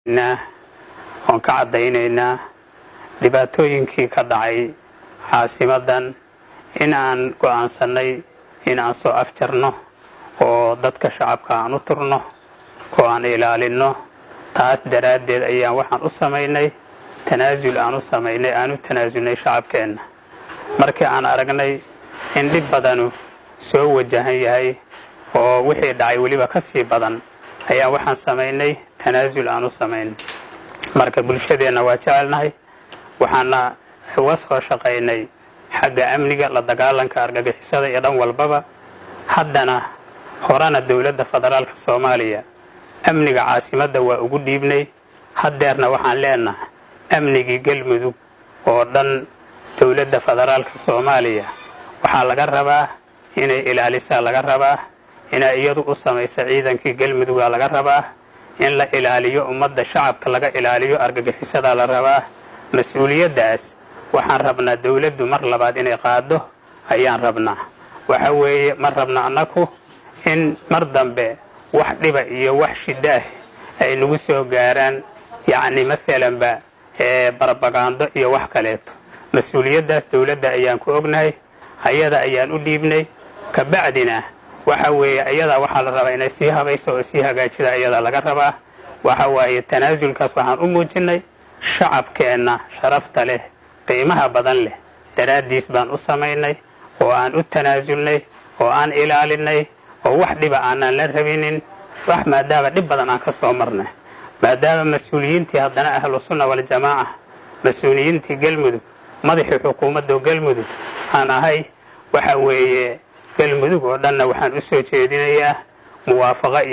oon ka caddaynaynaa dhibaatooyinkii ka dhacay caasimadan in aan go'aansannay in aan soo afjarno oo dadka shacabka aan u turno oo aan ilaalinno taas daraaddeed ayaan waxaan u samaynay tanaasul aan u samaynay aan u tanaasulnay shacabkeenna markii aan aragnay in dhib badanu soo wajahan yahay oo wixii dhacay weliba ka sii badan ayaa waxaan samaynay tanaasul aan u samaynay marka bulshadeenna waa jecelnahay waxaana uga soo shaqaynay xagga amniga la dagaalanka argagixisada iyo dhan walbaba haddana horena dowladda federaalka soomaaliya amniga caasimadda waa ugu dhiibnay haddeerna waxaan leenahay amnigii galmudug oo dhan dowladda federaalka soomaaliya waxaa laga rabaa inay ilaalisaa laga rabaa inay iyadu u samayso ciidankii galmudugaa laga rabaa in la ilaaliyo ummadda shacabka laga ilaaliyo argagixisadaa la rabaa mas-uuliyaddaas waxaan rabnaa dowladdu mar labaad inay qaado ayaan rabnaa waxa weeye ma rabna annaku in mar dambe wax dhiba iyo wax shidaah ay nagu soo gaaraan yacni maalanba barbagaando iyo wax kaleeto mas-uuliyaddaas dowladda ayaan ku ognahay ayada ayaan u dhiibnay kabacdina waxa weeye ayadaa waxaa la rabaa inay sii habayso oo sii hagaajida ayadaa laga rabaa waxa waaye tanaasulkaas waxaan u muujinnay shacabkeenna sharafta leh qiimaha badan leh daraaddiis baan u samaynay oo aan u tanaasulnay oo aan ilaalinay oo wax dhiba aanaan la rabinin wax maadaama dhib badan aan ka soo marnay maadaama mas-uuliyiintii haddana ahlu sunna waljamaaca mas-uuliyiintii galmudug madaxii xukuumadda galmudug aan ahay waxa weeye galmudug oo dhanna waxaan u soo jeedinayaa muwaafaqa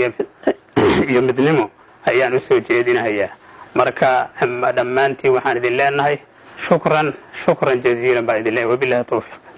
iyo midnimo ayaan u soo jeedinayaa marka dhammaantiin waxaan idin leenahay shukran shukran jaziilan baan idin leeyahay wabilahi towfiiq